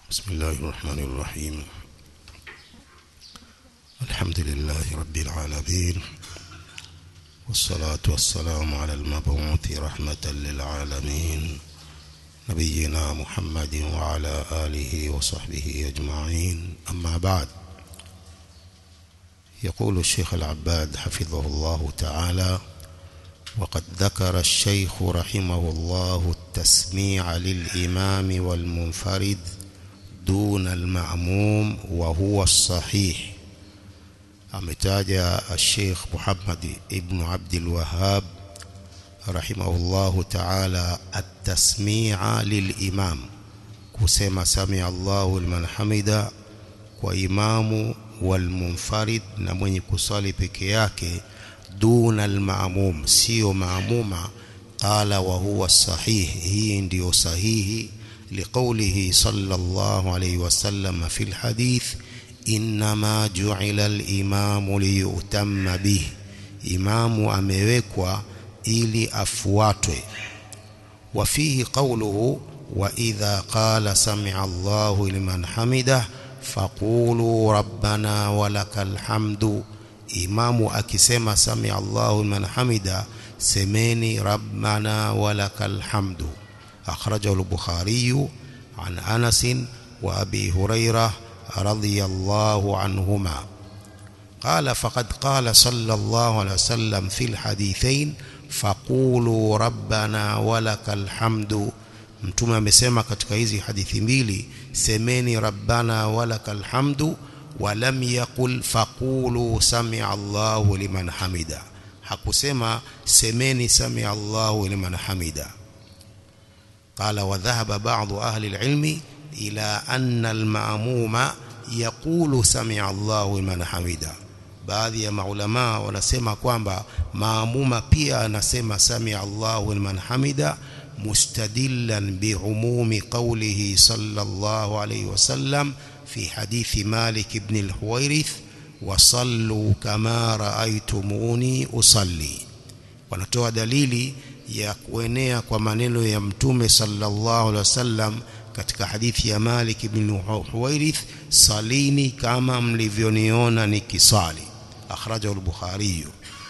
بسم الله الرحمن الرحيم الحمد لله رب العالمين والصلاة والسلام على المبعوث رحمة للعالمين نبينا محمد وعلى آله وصحبه أجمعين أما بعد يقول الشيخ العباد حفظه الله تعالى وقد ذكر الشيخ رحمه الله التسميع للإمام والمنفرد دون المأموم وهو الصحيح ametaja الشيخ محمد ابن عبد الوهاب رحمه الله تعالى التسميع للإمام kusema sami Allahu liman hamida kwa imamu walmunfarid na mwenye kusali peke yake duna almaamum sio maamuma qala wa huwa sahih hii ndiyo sahihi liqaulihi sallallahu alayhi wasallam fi alhadith inma ju'ila alimamu liyutamma bihi imamu amewekwa ili afuatwe wa fihi qawluhu wa idha qala sami'a Allahu liman hamidah faqulu rabbana walakal hamdu imamu akisema sami Allahu liman hamida semeni rabbana walakal hamdu akhrajahu al-bukhari an Anas wa Abi Hurairah radiyallahu anhuma قال فقد قال صلى الله عليه وسلم في الحديثين فقولوا ربنا ولك الحمد mtume amesema katika hizi hadithi mbili semeni rabbana walakal hamdu walam yaqul faqulu sami'a Allahu liman hamida hakusema semeni sami'a Allahu liman hamida qala wa dhahaba ba'd ahli al-ilmi ila anna al-ma'muma yaqulu sami'a Allahu liman hamida baadhi ya maulama wanasema kwamba maamuma pia anasema sami'a Allahu liman hamida مستدلا بعموم قوله صلى الله عليه وسلم في حديث مالك بن الحويرث وصلوا كما رأيتموني أصلي wanatoa dalili ya kuenea kwa maneno ya mtume sallallahu alaihi wasallam katika hadithi ya Malik ibn Huwairith salini kama mlivyoniona nikisali akhrajahu al-Bukhari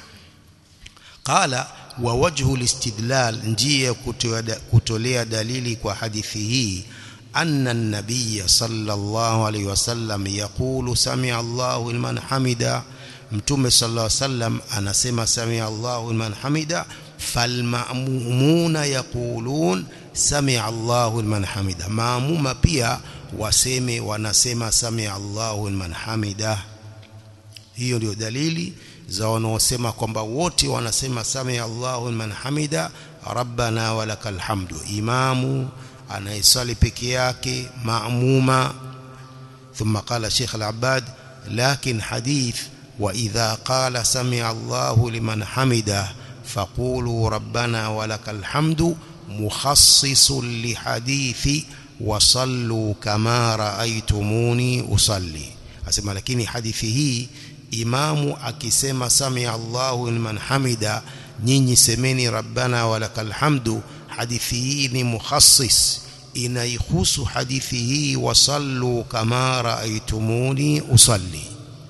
qala wa wajhu listidlal njia kutolea dalili kwa hadithi hii anna an-nabiy sallallahu alayhi wasallam yaqulu sami'a Allahu liman hamida mtume sallallahu alayhi wasallam anasema sami'a Allahu liman hamida falma'mumuna yaqulun sami'a Allahu liman hamida maamuma pia waseme wanasema sami'a Allahu liman hamida hiyo ndio dalili za wanaosema kwamba wote wanasema sami Allahu liman hamida rabbana walakal hamdu imamu anayesali peke yake maamuma ثم قال شيخ العباد لكن حديث وإذا قال سمع الله لمن حمده فقولوا ربنا ولك الحمد مخصص لحديث وصلوا كما رأيتموني أصلي أسمع لكن حديثه imamu akisema samia Allahu liman hamida nyinyi semeni rabbana walakal hamdu hadithi hii ni mukhassis inaihusu hadithi hii wasallu kama raaitumuni usalli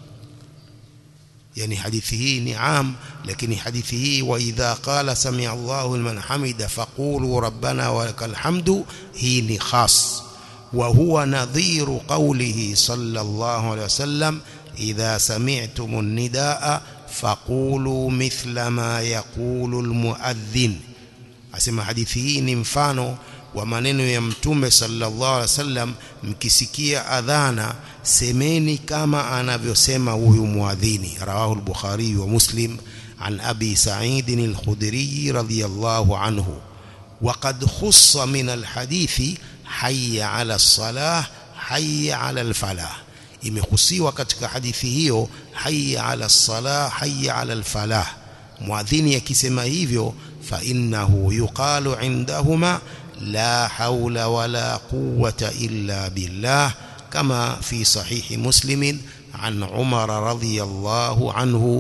yani hadithi hii ni am lakini hadithi hii wa idha qala samia Allahu liman hamida faqulu rabbana walakal hamdu hii ni khas wa huwa nadhiru qawlihi sallallahu alayhi wasallam إذا سمعتم النداء فقولوا مثل ما يقول المؤذن asema hadithi hii ni mfano wa maneno ya mtume sallallahu alaihi wasallam mkisikia adhana semeni kama anavyosema huyu muadhini rawahu al-bukhari wa muslim an abi sa'id al-khudri radiyallahu anhu wa qad khussa min al-hadithi hayya 'ala as-salah hayya 'ala al-falah imehusiwa katika hadithi hiyo hayya ala salah hayya ala alfalah muadhini akisema hivyo fa innahu yuqalu indahuma la hawla wala quwwata illa billah kama fi sahihi muslim an umar radhiyallahu anhu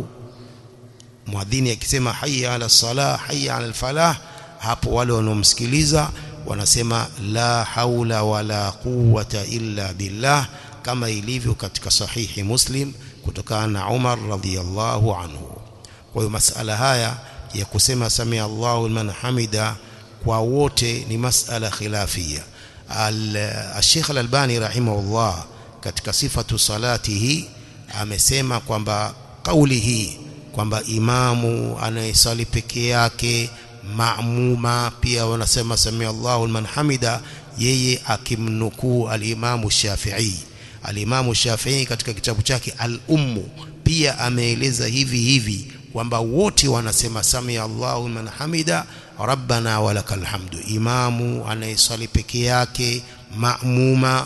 muadhini akisema hayya ala salah hayya ala alfalah hapo wale wanaomsikiliza wanasema la haula wala quwwata illa billah kama ilivyo katika sahihi Muslim kutokana na Umar radhiyallahu anhu kwa hiyo masala haya ya kusema samia Allahu liman hamida kwa wote ni masala khilafia al-Sheikh al-Albani rahimahullah katika sifatu salatihi amesema kwamba kauli hii kwamba imamu anayesali peke yake maamuma pia wanasema samia Allahu liman hamida yeye akimnukuu al-Imamu Shafi'i al-Imamu Shafi'i katika kitabu chake al-Ummu pia ameeleza hivi hivi kwamba wote wanasema samia Allahu liman hamida rabbana walakal hamdu imamu anayesali peke yake maamuma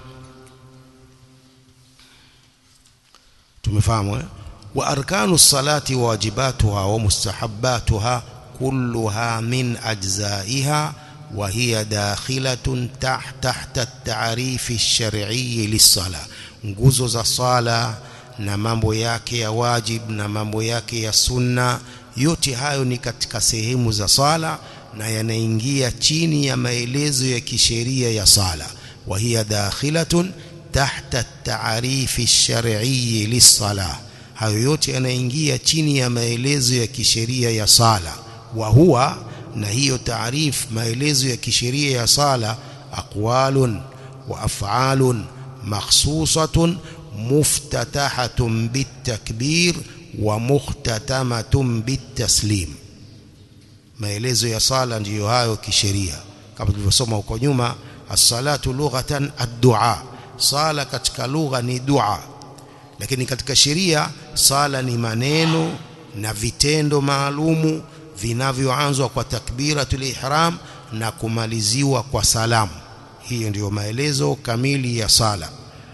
tumefahamu eh? wa arkanu salati wajibatuha wa mustahabbatuha kulluha min ajzaiha wa hiya dakhilatun tahta at-ta'rif ash-shar'i lis-sala nguzo za sala na mambo yake ya wajib na mambo yake ya sunna yote hayo ni katika sehemu za sala na yanaingia chini ya maelezo ya kisheria ya sala wa hiya dakhilatun tahta at-ta'rif ash-shar'i lis-salah hayo yote yanaingia chini ya maelezo ya kisheria ya sala wa huwa na hiyo taarif maelezo ya kisheria ya sala aqwalun wa af'alun makhsusatun muftatahatun bitakbir wa muhtatamatun bitaslim maelezo ya sala ndiyo hayo kisheria kama tulivyosoma huko nyuma as-salatu lughatan ad-du'a sala katika lugha ni dua lakini katika sheria sala ni maneno na vitendo maalumu vinavyoanzwa kwa takbiratul ihram na kumaliziwa kwa salamu hiyo ndiyo maelezo kamili ya sala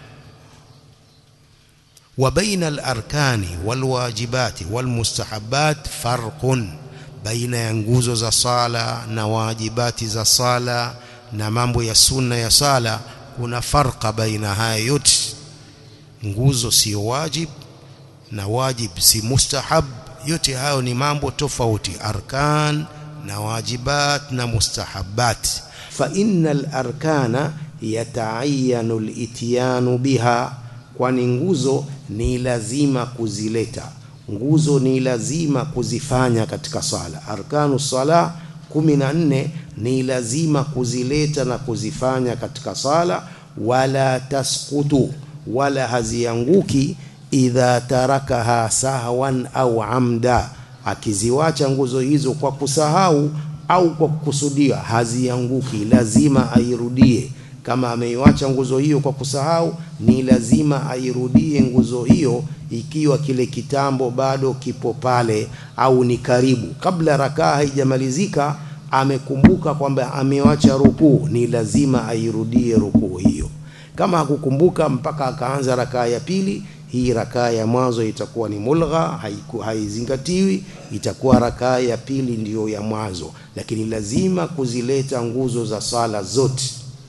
wa baina al-arkani walwajibati walmustahabbat farqun baina ya nguzo za sala na wajibati za sala na mambo ya sunna ya sala kuna farqa baina haya yote nguzo sio wajib na wajib si mustahab yote hayo ni mambo tofauti arkan na wajibat na mustahabat fa innal arkana yata'ayyanu al-ityanu biha kwani nguzo ni lazima kuzileta nguzo ni lazima kuzifanya katika sala arkanu sala 14 ni lazima kuzileta na kuzifanya katika sala wala tasqutu wala hazianguki idha tarakaha sahwan au amda akiziwacha nguzo hizo kwa kusahau au kwa kukusudia hazianguki lazima airudie kama ameiwacha nguzo hiyo kwa kusahau ni lazima airudie nguzo hiyo ikiwa kile kitambo bado kipo pale au ni karibu kabla rakaa haijamalizika amekumbuka kwamba amewacha rukuu ni lazima airudie rukuu hiyo kama hakukumbuka mpaka akaanza rakaa ya pili hii rakaa ya mwanzo itakuwa ni mulgha haizingatiwi itakuwa rakaa ya pili ndiyo ya mwanzo lakini lazima kuzileta nguzo za sala zote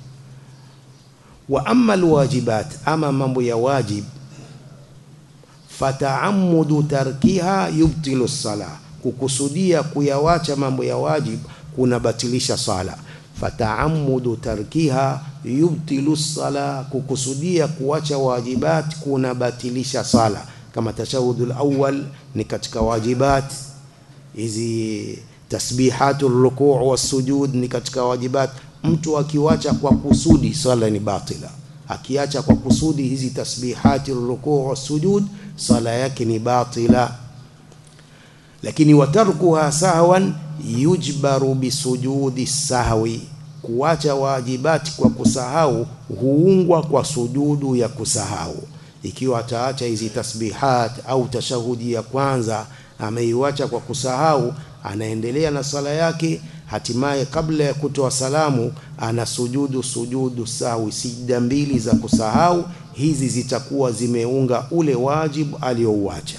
wa amma alwajibat ama mambo ya wajib fataamudu tarkiha yubtilu sala kukusudia kuyawacha mambo ya wajib kunabatilisha sala fataamudu tarkiha yubtilu sala kukusudia kuacha wajibat kunabatilisha sala kama tashahudul awwal ni katika wajibat hizi tasbihatul ruku' was-sujud ni katika wajibat mtu akiwacha kwa kusudi sala ni batila akiacha kwa kusudi hizi tasbihati ruku' was-sujud sala yake ni batila lakini watarkuha sahwan yujbaru bisujudi sahwi kuacha wajibati kwa kusahau huungwa kwa sujudu ya kusahau ikiwa ataacha hizi tasbihat au tashahudi ya kwanza ameiwacha kwa kusahau anaendelea na sala yake hatimaye kabla ya kutoa salamu ana sujudu sujudu sahwi sijda mbili za kusahau hizi zitakuwa zimeunga ule wajibu aliyouacha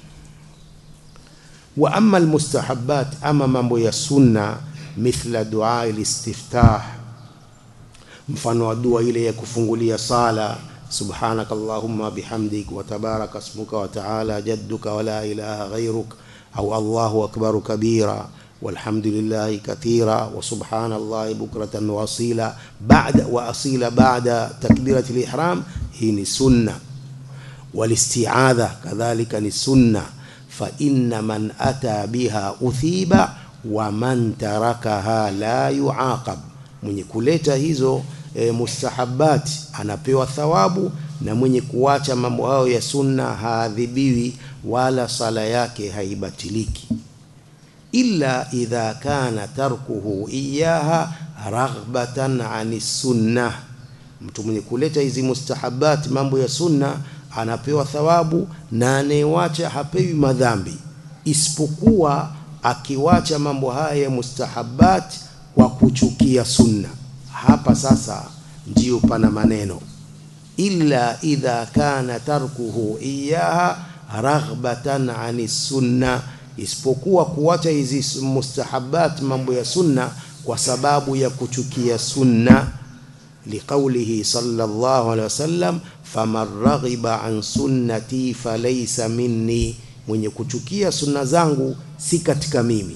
wa amma almustahabbat ama mambo ya sunna mithla dua alistiftah mfano wa dua ile ya kufungulia sala subhanaka allahumma bihamdik wa tabaraka ismuka wa ta'ala jadduka wa la ilaha ghayruk au allahu akbar kabira والحمد لله كثيرا وسبحان الله بكرة وأصيلا بعد وأصيلا بعد تكبيرة الإحرام هي سنة والاستعاذة كذلك السنة فإن من أتى بها أثيب ومن تركها لا يعاقب mwenye kuleta hizo e, mustahabati anapewa thawabu na mwenye kuacha mambo hayo ya sunna haadhibiwi wala sala yake haibatiliki illa idha kana tarkuhu iyaha raghbatan ani sunnah mtu mwenye kuleta hizi mustahabati mambo ya sunna anapewa thawabu na anayewacha hapewi madhambi isipokuwa akiwacha mambo haya ya mustahabat kwa kuchukia sunna hapa sasa ndio pana maneno illa idha kana tarkuhu iyaha raghbatan ani sunna isipokuwa kuwacha hizi mustahabat mambo ya sunna kwa sababu ya kuchukia sunna liqaulihi sallallahu alaihi wasallam faman raghiba an sunnati falaysa minni mwenye kuchukia sunna zangu si katika mimi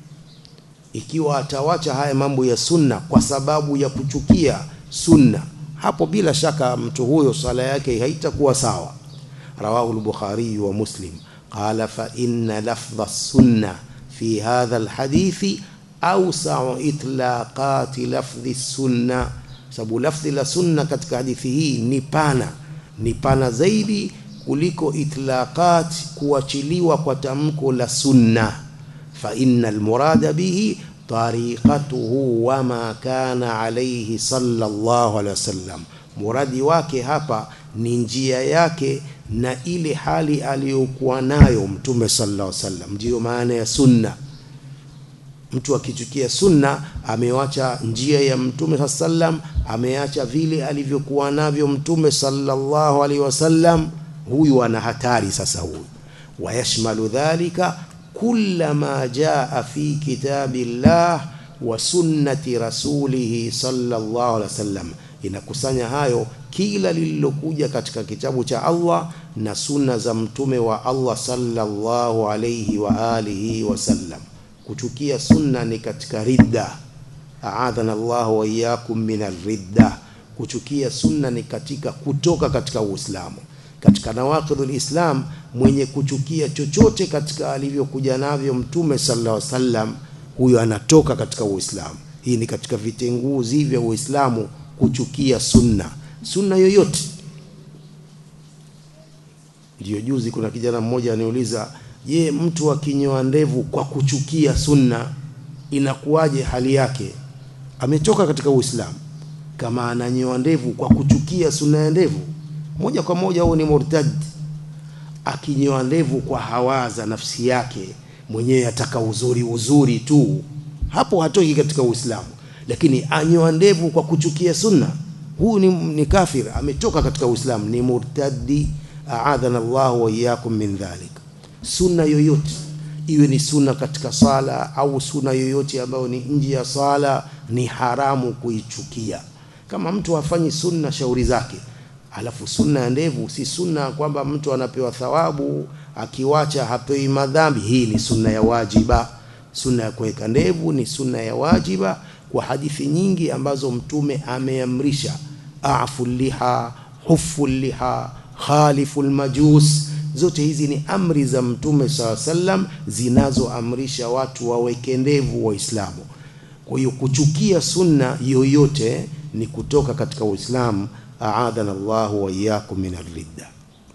ikiwa atawacha haya mambo ya sunna kwa sababu ya kuchukia sunna hapo bila shaka mtu huyo sala yake haitakuwa sawa rawahu al-bukhari wa muslim qala fa inna lafdha sunna fi hadha al-hadithi awsa'u itlaqati lafdhi sunna sababu lafdhi la sunna katika hadithi hii ni pana ni pana zaidi kuliko itlaqat kuachiliwa kwa tamko la sunna fa innal murada bihi tariqatuhu wama kana alayhi sallallahu alaihi wasallam muradi wake hapa ni njia yake na ile hali aliyokuwa nayo mtume sallallahu alaihi wasallam ndiyo maana ya sunna mtu akichukia sunna amewacha njia ya mtume sallam ameacha vile alivyokuwa navyo mtume sallallahu alaihi wasallam huyu ana hatari sasa huyu wayashmalu dhalika kulla ma jaa fi kitabillah wa sunnati rasulih sallallahu alaihi wasallam inakusanya hayo kila lililokuja katika kitabu cha Allah na sunna za mtume wa Allah sallallahu alaihi wa alihi wasallam kuchukia sunna ni katika ridda aadhana Allah wa iyyakum min ridda kuchukia sunna ni katika kutoka katika Uislamu katika nawaqidul Islam mwenye kuchukia chochote katika alivyokuja navyo mtume sallallahu alaihi wasallam huyo anatoka katika Uislamu hii ni katika vitenguzi vya Uislamu kuchukia sunna sunna yoyote ndio juzi kuna kijana mmoja aniuliza je mtu akinyoa ndevu kwa kuchukia sunna inakuwaje hali yake ametoka katika Uislamu kama ananyoa ndevu kwa kuchukia sunna ya ndevu moja kwa moja huo ni murtad akinyoa ndevu kwa hawaza nafsi yake mwenyewe ataka uzuri uzuri tu hapo hatoki katika Uislamu lakini anyoa ndevu kwa kuchukia sunna huu ni, ni kafir ametoka katika Uislamu ni murtadi aadhana Allah wa iyyakum min dhalik sunna yoyote iwe ni sunna katika sala au sunna yoyote ambayo ni nje ya sala ni haramu kuichukia kama mtu hafanyi sunna shauri zake alafu sunna ya ndevu si sunna kwamba mtu anapewa thawabu akiwacha hapewi madhambi hii ni sunna ya wajiba sunna ya kuweka ndevu ni sunna ya wajiba kwa hadithi nyingi ambazo mtume ameamrisha afu liha hufu liha khalifu majus zote hizi ni amri za mtume saa sallam zinazoamrisha watu waweke ndevu waislamu kwa hiyo kuchukia sunna yoyote ni kutoka katika uislamu aadana Allah wa iyyakum min ar-ridda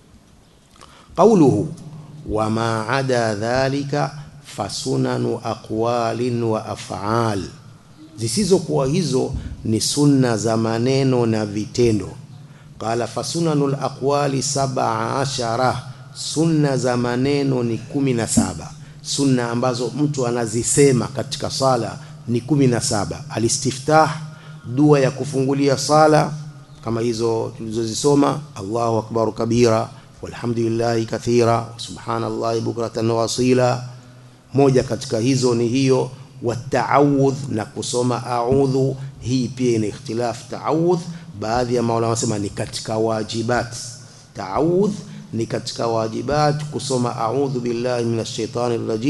qawluhu wama ada dhalika fasunanu aqwalin wa af'al zisizokuwa hizo ni sunna za maneno na vitendo qala fasunanul aqwali sab'a ashara sunna za maneno ni kumi na saba sunna ambazo mtu anazisema katika sala ni kumi na saba alistiftah dua ya kufungulia sala kama hizo tulizozisoma Allahu akbar kabira walhamdulillahi kathira subhanallahi bukratan wa asila moja katika hizo ni hiyo wataawudh na kusoma a'udhu hii pia ina ikhtilaf taawudh baadhi ya maulama wanasema ni katika wajibat taawudh ni katika wajibat kusoma a'udhu billahi minash shaitani rajim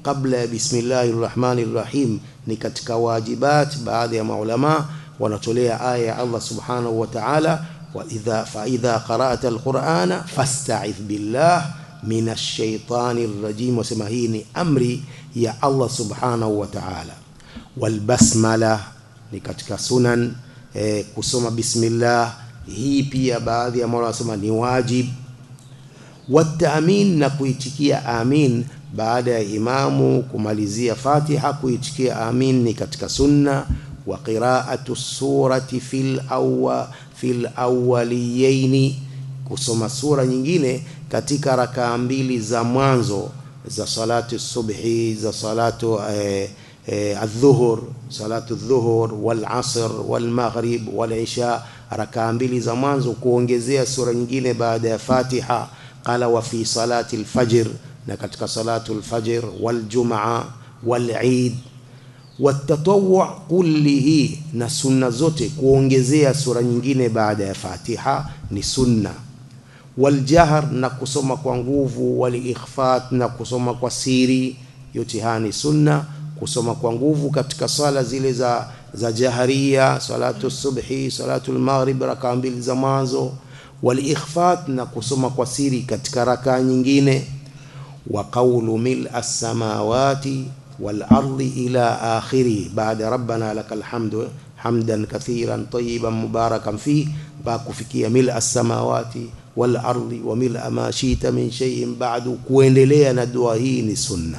kabla ya bismillahir rahmanir rahim ni katika wajibat baadhi ya maulama wanatolea aya ya Allah subhanahu wa ta'ala wa idha fa idha qara'ta alqur'ana fasta'idh billah minash shaitanir rajim wasema hii ni amri ya Allah subhanahu wa ta'ala wal basmala ni katika sunan eh, kusoma bismillah hii pia baadhi ya maulama wasema ni wajib wataamin na kuitikia amin baada ya imamu kumalizia Fatiha kuitikia amin ni katika sunna wa qira'atu surati fil awwa fil awwaliyaini kusoma sura nyingine katika rakaa mbili za mwanzo za salatu subhi za salatu eh, eh, adhuhur salatu dhuhur wal asr wal maghrib wal isha rakaa mbili za mwanzo kuongezea sura nyingine baada ya Fatiha qala wa fi salati al-fajr na katika salatu al-fajr wal jumaa wal eid watatawwu kullihi na sunna zote kuongezea sura nyingine baada ya Fatiha ni sunna waljahr na kusoma kwa nguvu waliikhfat na kusoma kwa siri yote haya ni sunna kusoma kwa nguvu katika sala zile za za jaharia salatu subhi salatu al-maghrib rakaa mbili za mwanzo waliikhfat na kusoma kwa siri katika rakaa nyingine wa qawlu mil as-samawati wal ardi ila akhiri baada rabbana lakal hamdu hamdan kathiran tayyiban mubarakan fi ba kufikia mil as-samawati wal ardi wa mil ma shita min shay'in ba'du kuendelea na dua hii ni sunna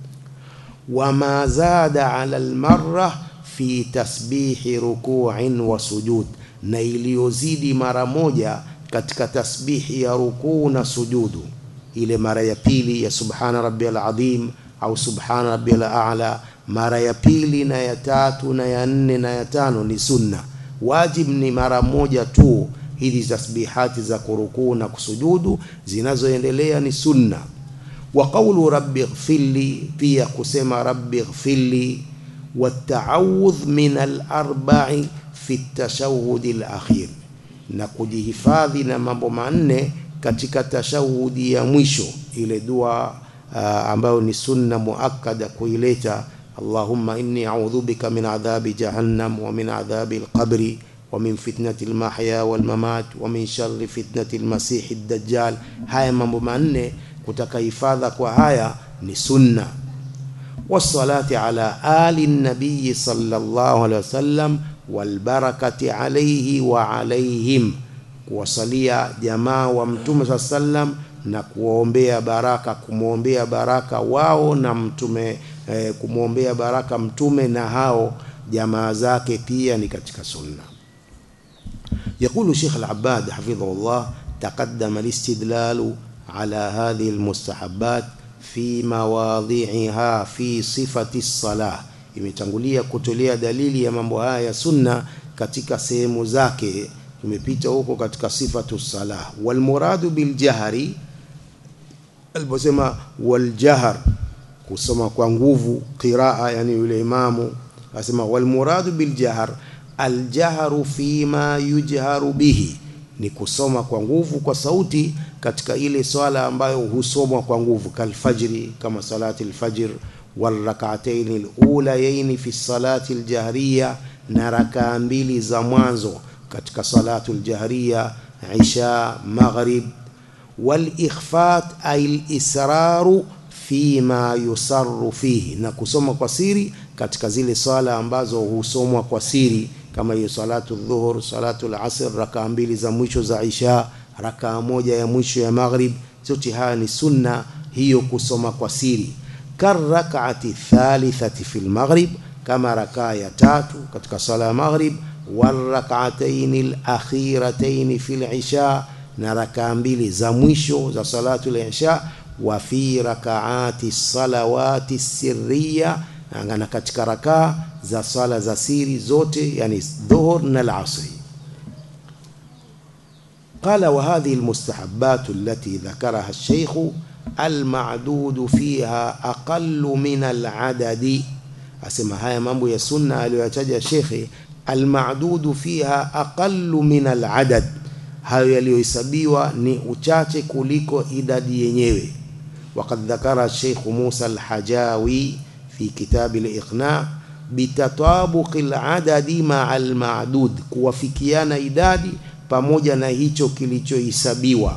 wama zada ala al-marra fi tasbihi ruku'in wa sujud na iliyozidi mara moja katika tasbihi ya rukuu na sujudu ile mara ya pili ya subhana rabbiyal azim au subhana rabbiyal a'la mara ya pili na ya tatu na ya nne na ya tano ni sunna wajib ni mara moja tu hizi tasbihati za kurukuu na kusujudu zinazoendelea ni sunna wa qawlu rabbi ighfirli pia kusema rabbi ighfirli والتعوذ من الأربع في التشهد الأخير na kujihifadhi na mambo manne katika tashahudi ya mwisho ile dua uh, ambayo ni sunna muakkada kuileta Allahumma inni a'udhu bika min adhabi jahannam wa min adhabi al-qabri wa min fitnati al-mahya wal mamat wa min sharri fitnati al-masih ad-dajjal haya mambo manne kutaka hifadha kwa haya ni sunna والصلاة على آل النبي صلى الله عليه وسلم والبركة عليه وعليهم kuwasalia jamaa wa mtume saa sallam na kuwaombea baraka kumwombea baraka wao na mtume eh, kumwombea baraka mtume na hao jamaa zake pia ni katika sunna يقول شيخ العباد حفظه الله تقدم الاستدلال على هذه المستحبات fi mawadhi'iha fi sifati salah imetangulia kutolea dalili ya mambo haya ya sunna katika sehemu zake tumepita huko katika sifatu salah wal muradu bil jahri aliposema wal jahr kusoma kwa nguvu qiraa yani yule imamu asema wal muradu bil jahr al jahru fima yujharu bihi ni kusoma kwa nguvu kwa sauti katika ile swala ambayo husomwa kwa nguvu kalfajri kama salati alfajr والركعتين الأوليين في الصلاة الجهرية نركع mbili za mwanzo katika salatu aljahriya isha maghrib walikhfat ay alisraru fima yusarru fihi na kusoma kwa siri katika zile swala ambazo husomwa kwa siri kama hiyo salatu dhuhur salatu alasr rakaa mbili za mwisho za isha rakaa moja ya mwisho ya maghrib zote haya ni sunna hiyo kusoma kwa siri karakati thalithati fil maghrib kama rakaa ya tatu katika sala ya maghrib warak'atayn alakhiratayn fil isha na rakaa mbili za mwisho za salatu al-isha wa fi rakaati salawati sirriya na katika rakaa za sala za siri zote yani dhuhur na al-asri قال وهذه المستحبات التي ذكرها الشيخ المعدود فيها أقل من العدد أسمى هاي mambo ya sunna aliyotaja shekhe almadudu fiha aqallu min aladad hayo yaliyohesabiwa ni uchache kuliko idadi yenyewe وقد ذكر الشيخ موسى الحجاوي في كتاب الإقناع بتطابق العدد مع المعدود kuwafikiana idadi pamoja na hicho kilichohesabiwa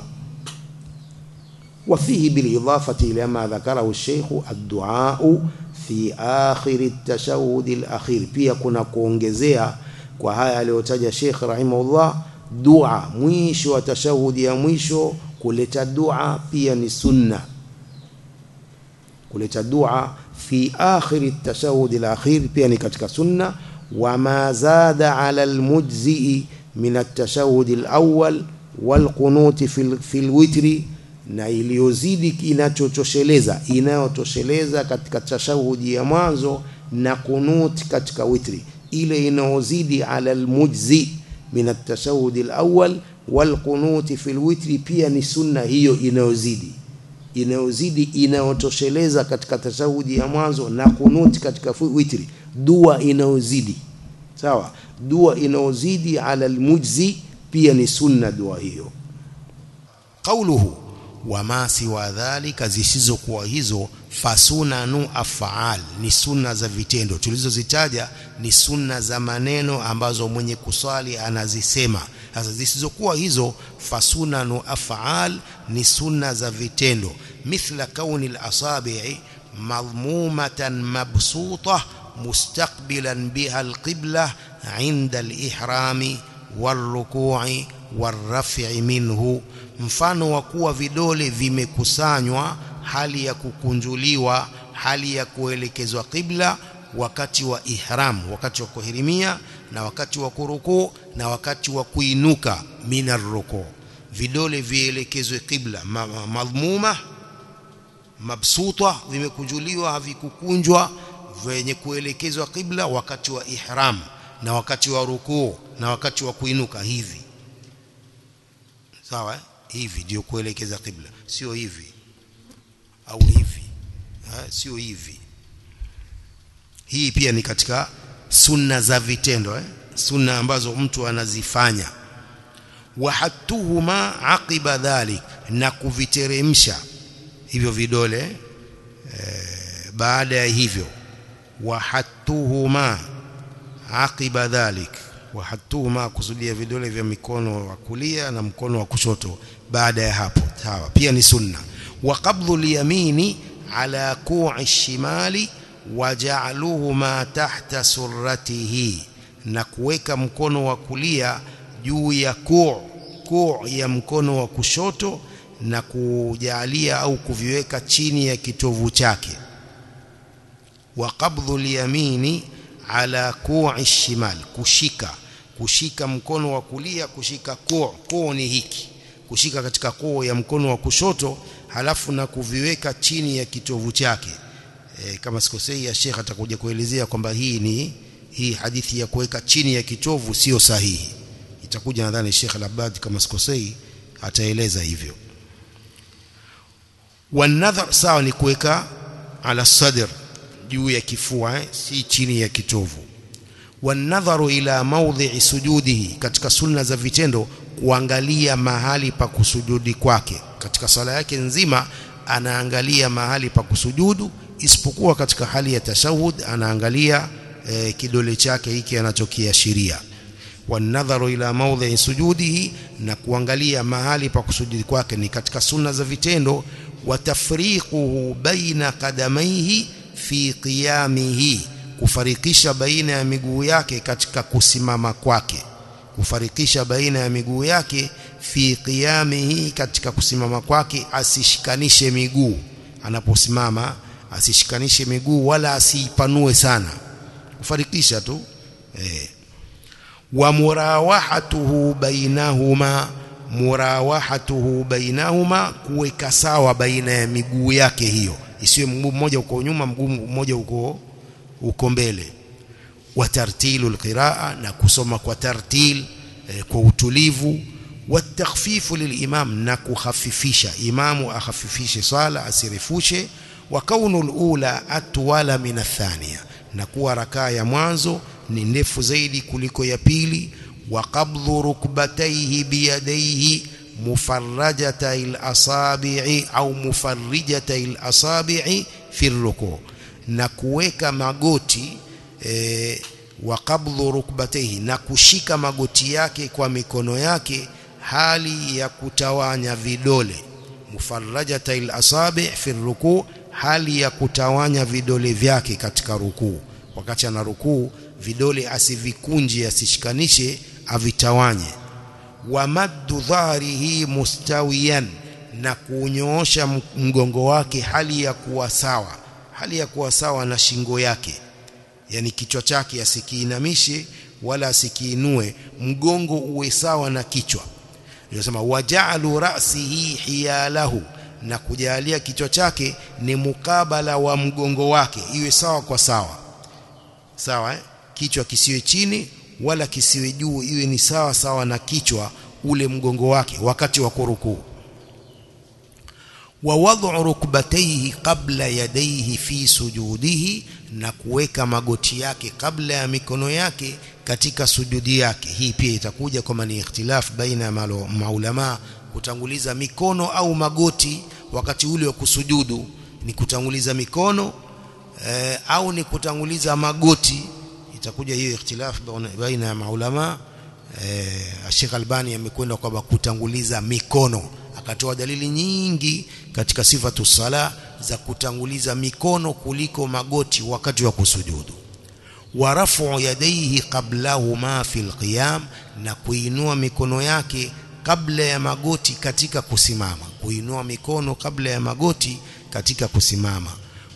وفيه بالإضافة إلى ما ذكره الشيخ الدعاء في آخر التشهد الأخير pia kuna kuongezea kwa haya aliyotaja Sheikh rahimahullah dua mwisho wa tashahudi ya mwisho kuleta dua pia ni sunna kuleta dua fi akhir at-tashahhud al-akhir pia ni katika sunna wama zada ala al-mujzi min at-tashahhud al-awwal wal-qunut fi al-witri na iliyozidi inachotosheleza inayotosheleza katika tashahudi ya mwanzo na kunut katika witri ile inayozidi ala al-mujzi min at-tashahhud al-awwal wal-qunut fi al-witri pia ni sunna hiyo inayozidi inayozidi inayotosheleza katika tashahudi ya mwanzo na kunuti katika witri dua inayozidi sawa dua inayozidi ala almujzi pia ni sunna dua hiyo qauluhu wama siwa dhalika zisizokuwa hizo fasunanu afaal ni sunna za vitendo tulizozitaja ni sunna za maneno ambazo mwenye kuswali anazisema sasa zisizokuwa hizo fasunanu afaal ni sunna za vitendo mithla kauni al-asabi'i madhmumatan mabsuta mustaqbilan biha al-qibla 'inda al-ihrami wal-ruku'i wal-raf'i minhu mfano wa kuwa vidole vimekusanywa hali ya kukunjuliwa hali ya kuelekezwa qibla wakati wa ihram wakati wa kuhirimia na wakati wa kurukuu na wakati wa kuinuka minar ruku vidole vielekezwe qibla madhmuma mabsuta vimekunjuliwa havikukunjwa vyenye kuelekezwa qibla wakati wa ihram na wakati wa rukuu na wakati wa kuinuka hivi sawa hivi ndio kuelekeza qibla sio hivi au hivi ha, sio hivi hii pia ni katika sunna za vitendo eh? sunna ambazo mtu anazifanya wahatuhuma aqiba dhalik na kuviteremsha hivyo vidole eh, baada ya hivyo wahatuhuma aqiba dhalik wahatuhuma kusudia vidole vya mikono wa kulia na mkono wa kushoto baada ya hapo sawa pia ni sunna wa qabdhu liyamini ala ku'i shimali waja'aluhuma tahta surratihi na kuweka mkono wa kulia juu ya ku' ku' ya mkono wa kushoto na kujalia au kuviweka chini ya kitovu chake wa qabdhu liyamini ala ku'i shimal kushika kushika mkono wa kulia kushika ku' ku' ni hiki kushika katika koo ya mkono wa kushoto halafu na kuviweka chini ya kitovu chake e, kama sikosei ya Sheikh atakuja kuelezea kwamba hii ni hii hadithi ya kuweka chini ya kitovu sio sahihi itakuja nadhani Sheikh Al-Abbad kama sikosei ataeleza hivyo wanadhar sawa ni kuweka ala sadr juu ya kifua eh, si chini ya kitovu wanadharu ila maudhi'i sujudihi katika sunna za vitendo kuangalia mahali pa kusujudi kwake katika sala yake nzima anaangalia mahali pa kusujudu isipokuwa katika hali ya tashahud anaangalia e, kidole chake hiki anachokiashiria wanadharu ila maudhi'i sujudihi na kuangalia mahali pa kusujudi kwake ni katika sunna za vitendo watafriquhu baina qadamaihi fi qiyamihi kufarikisha baina ya miguu yake katika kusimama kwake kufarikisha baina ya miguu yake fi qiyamihi katika kusimama kwake asishikanishe miguu anaposimama asishikanishe miguu wala asiipanue sana kufarikisha tu eh wa murawahatuhu bainahuma murawahatuhu bainahuma kuweka sawa baina ya miguu yake hiyo isiwe mguu mmoja uko nyuma mguu mmoja uko uko mbele wa tartilu alqiraa na kusoma kwa tartil eh, kwa utulivu watakhfifu lilimam na kukhafifisha imamu akhafifishe swala asirefushe wa kaunu alula atwala min athania na kuwa rakaa ya mwanzo ni ndefu zaidi kuliko ya pili wa qabdhu rukbatayhi biyadayhi mufarrajata al-asabi'i au mufarrijata al-asabi'i fi ruku na kuweka magoti e, wa qabdhu rukbatayhi na kushika magoti yake kwa mikono yake hali ya kutawanya vidole mufarrajata al-asabi' fi ruku hali ya kutawanya vidole vyake katika rukuu wakati ana rukuu vidole asivikunje asishikanishe avitawanye wa maddu dhahrihi mustawiyan na kunyoosha mgongo wake hali ya kuwa sawa hali ya kuwa sawa na shingo yake yani kichwa chake asikiinamishe wala asikiinue mgongo uwe sawa na kichwa Inasema waja'alu ra'sihi hiyalahu na kujalia kichwa chake ni mukabala wa mgongo wake iwe sawa kwa sawa sawa eh? kichwa kisiwe chini wala kisiwe juu iwe ni sawa sawa na kichwa ule mgongo wake wakati wa kurukuu wa wad'u rukbatayhi qabla yadayhi fi sujudihi na kuweka magoti yake kabla ya mikono yake katika sujudi yake hii pia itakuja kama ni ikhtilaf baina ya maulama kutanguliza mikono au magoti wakati ule wa kusujudu ni kutanguliza mikono eh, au ni kutanguliza magoti itakuja hiyo ikhtilaf baina ya maulama eh, Sheikh Albani amekwenda kwamba kutanguliza mikono akatoa dalili nyingi katika sifatu sala za kutanguliza mikono kuliko magoti wakati wa kusujudu wa rafu yadayhi qablahuma fil qiyam na kuinua mikono yake kabla ya magoti katika kusimama kuinua mikono kabla ya magoti katika kusimama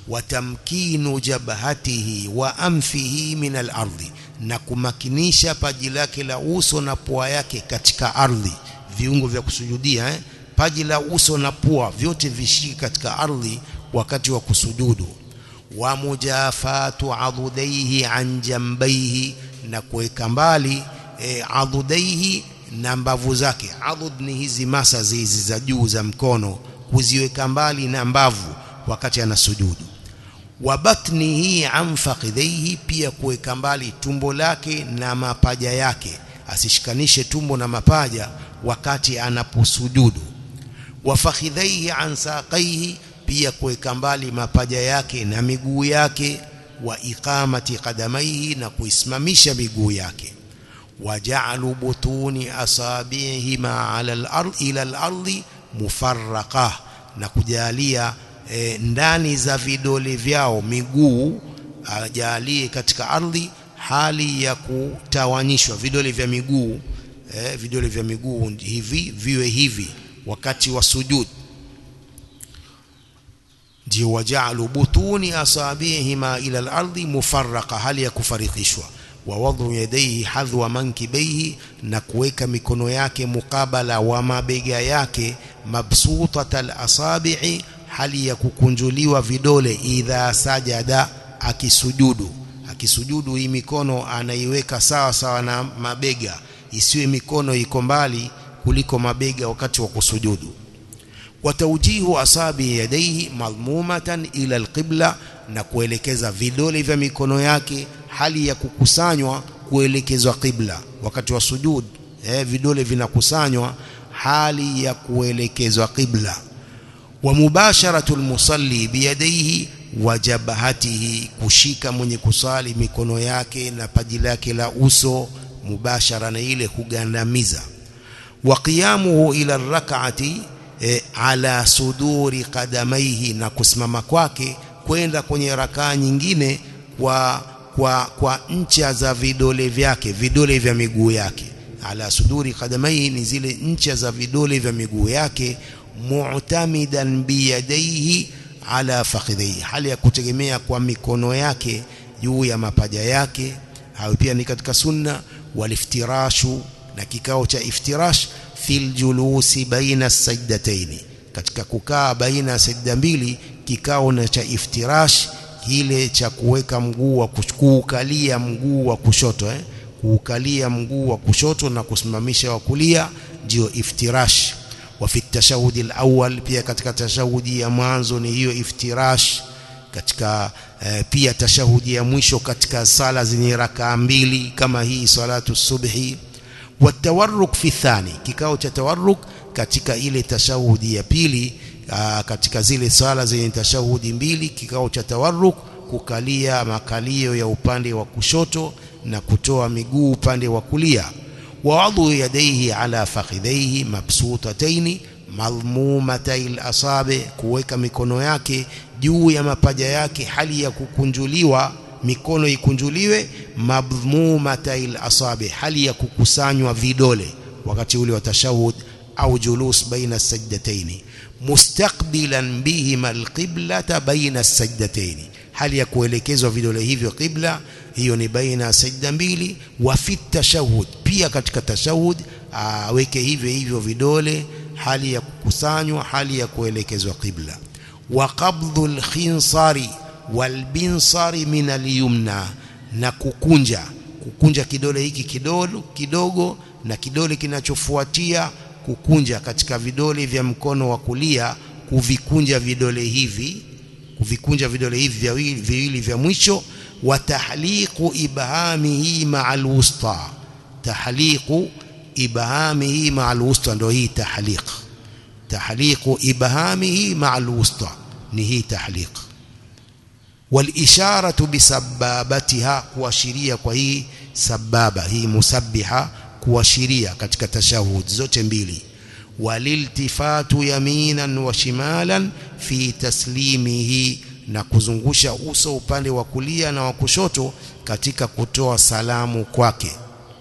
watamkinu jabhatihi wa amfihi min al-ardi na kumakinisha paji lake la uso na pua yake katika ardhi viungo vya kusujudia eh? paji la uso na pua vyote vishiki katika ardhi wakati wa kusujudu wa mujafatu adudaihi an jambaihi na kuweka mbali e, adudaihi na mbavu zake adud ni hizi masa hizi za juu za mkono kuziweka mbali na mbavu wakati anasujudu wa batnihi an faqidaihi pia kuweka mbali tumbo lake na mapaja yake asishikanishe tumbo na mapaja wakati anaposujudu wa fakhidhaihi an saqaihi pia kuweka mbali mapaja yake na miguu yake wa iqamati qadamaihi na kuisimamisha miguu yake waja'alu butuni asabihima ala al-ard ila al-ardi mufarraqa na kujalia e, ndani za vidole vyao miguu ajalie katika ardhi hali ya kutawanyishwa vidole vya miguu eh, vidole vya miguu hivi viwe hivi wakati wa sujud ndio waja'alu butuni asabihima ila al-ardi mufarraqa hali ya kufarikishwa wa wadhu yadayhi hadhwa mankibaihi na kuweka mikono yake mukabala wa mabega yake mabsutat al-asabi'i hali ya kukunjuliwa vidole idha sajada akisujudu akisujudu hii mikono anaiweka sawa sawa na mabega isiwe mikono iko mbali kuliko mabega wakati wa kusujudu wataujihu asabi yadaihi madhmumatan ila alqibla na kuelekeza vidole vya mikono yake hali ya kukusanywa kuelekezwa qibla wakati wa sujud eh, vidole vinakusanywa hali ya kuelekezwa qibla wa mubasharatu almusalli biyadaihi wa jabhatihi kushika mwenye kusali mikono yake na paji lake la uso mubashara na ile kugandamiza wa qiyamuhu ila rak'ati e, ala suduri qadamaihi na kusimama kwake kwenda kwenye rakaa nyingine kwa kwa kwa ncha za vidole vyake vidole vya miguu yake ala suduri qadamaihi ni zile ncha za vidole vya miguu yake mu'tamidan biyadaihi ala fakhidhihi hali ya kutegemea kwa mikono yake juu ya mapaja yake hayo pia ni katika sunna waliftirashu na kikao cha iftirash fil julusi baina sajdataini katika kukaa baina ya sajda mbili kikao na cha iftirash kile cha kuweka mguu wa kuukalia mguu wa kushoto eh kuukalia mguu wa kushoto na kusimamisha wa kulia ndio iftirash wa fi tashahudi alawwal pia katika tashahudi ya mwanzo ni hiyo iftirash katika eh, pia tashahudi ya mwisho katika sala zenye rakaa mbili kama hii salatu subhi watawarruk fi thani kikao cha tawarruk katika ile tashahudi ya pili aa, katika zile sala zenye tashahudi mbili kikao cha tawarruk kukalia makalio ya upande wa kushoto na kutoa miguu upande wa kulia wawadhu yadaihi ala fakhidhaihi mabsutataini madhmumatai lasabe kuweka mikono yake juu ya mapaja yake hali ya kukunjuliwa mikono ikunjuliwe madhmumatai lasabe hali ya kukusanywa vidole wakati ule wa tashahud au julus baina sajdataini mustaqbilan bihima alqiblata baina sajdataini hali ya kuelekezwa vidole hivyo qibla hiyo ni baina ya sajda mbili wa fi tashahud pia katika tashahud aweke hivyo hivyo vidole hali ya kukusanywa hali ya kuelekezwa qibla wa qabdhu alkhinsari walbinsari min alyumna na kukunja kukunja kidole hiki kidogo kidogo na kidole kinachofuatia kukunja katika vidole vya mkono wa kulia kuvikunja vidole hivi kuvikunja vidole hivi viwili viwili vya mwisho wa tahliqu ibhamihi ma'al wusta tahliqu ibhamihi ma'al wusta ndio hii tahliq tahliqu ibhamihi ma'al wusta ni hii tahliq والإشارة بسبابتها kuashiria kwa hii sababa hii musabbiha kuashiria katika tashahud zote mbili waliltifatu yaminan wa shimalan fi taslimihi na kuzungusha uso upande wa kulia na wa kushoto katika kutoa salamu kwake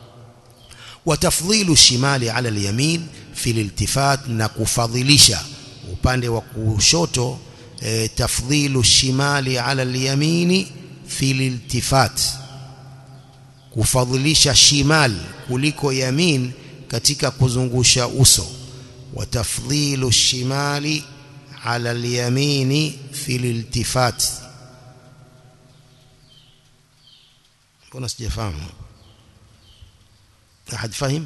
watafdhilu shimali ala alyamin fi liltifat na kufadhilisha upande wa kushoto e, tafdhilu shimali ala alyamini fi liltifat kufadhilisha shimal kuliko yamin katika kuzungusha uso وتفضيل الشمال على اليمين في الالتفات mbona sijafahamu ahad fahim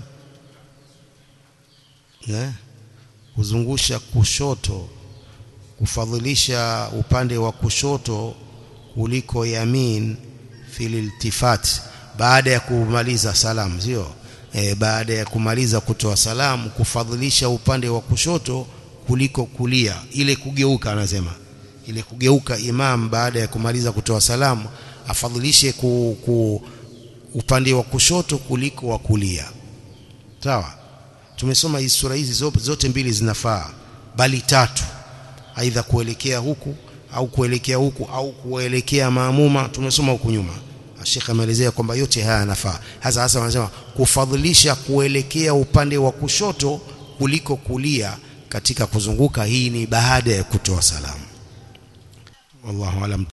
eh kuzungusha kushoto kufadhilisha upande wa kushoto kuliko yamin fil iltifat baada ya kumaliza salamu sio e, baada ya kumaliza kutoa salamu kufadhilisha upande wa kushoto kuliko kulia ile kugeuka anasema ile kugeuka imam baada ya kumaliza kutoa salamu afadhilishe ku, ku, upande wa kushoto kuliko wa kulia sawa tumesoma hizi sura hizi zote, zote mbili zinafaa bali tatu aidha kuelekea huku au kuelekea huku au kuelekea maamuma tumesoma huku nyuma Sheikh ameelezea kwamba yote haya yanafaa hasa hasa wanasema kufadhilisha kuelekea upande wa kushoto kuliko kulia katika kuzunguka hii ni baada ya kutoa salamu wallahu alam